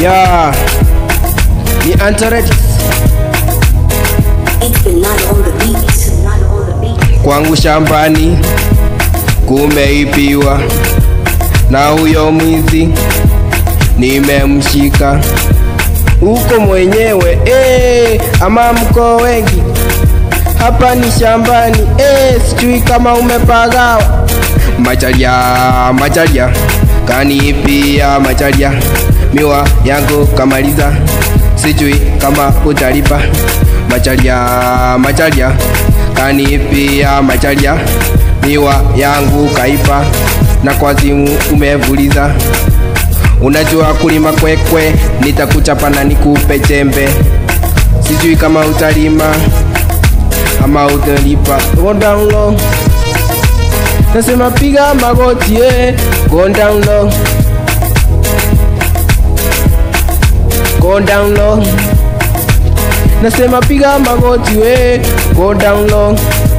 ya ni Antarctic It's the nut on the beat. Nut on the beat. kwangu shambani kumeibiwa na huyo mwizi nimemshika huko mwenyewe eh, ama mko wengi hapa ni shambani eh, sijui kama umepagawa macharia macharia kanipia macharia miwa yangu kamaliza sijui kama utalipa macharia macharia kanipia macharia miwa yangu kaipa na kwa simu umevuliza unajua kulima kwekwe nitakuchapa na nikupe jembe sijui kama utalima ama utalipa go down low nasema piga magoti eh. go down low go down low nasema piga magoti we go down low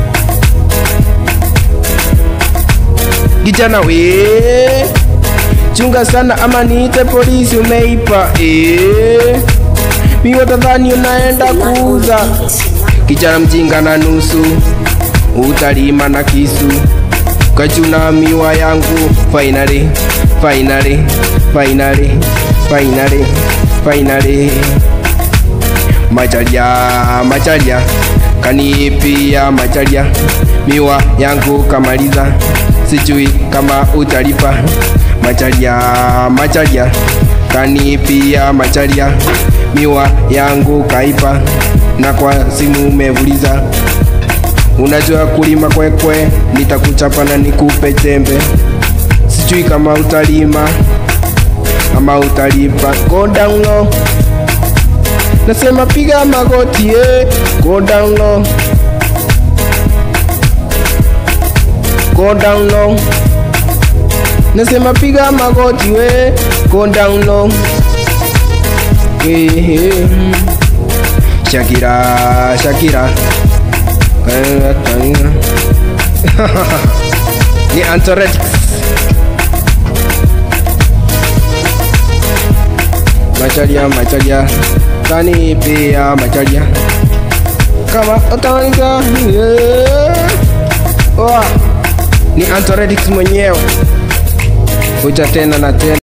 kijana we chunga sana ama niite polisi umeipa eh. miwa tadhani unaenda Nut on the kuuza beat. kijana mjinga na nusu utalima na kisu kachuna miwa yangu finally finally finally finally finally macharia macharia kanipia macharia miwa yangu kamaliza sijui kama utalipa macharia macharia kanipia macharia miwa yangu kaipa na kwa simu umevuliza unajua kulima kwekwe nitakuchapa na nikupe jembe sijui kama utalima ama utalipa go down low nasema piga magoti eh. go down low go down low nasema piga magoti we go down low eh, eh. Shakira Shakira ni Antarctic macharia macharia kani pia macharia kama utanika yeah. oh. ni Antarctic mwenyewe kuja tena na tena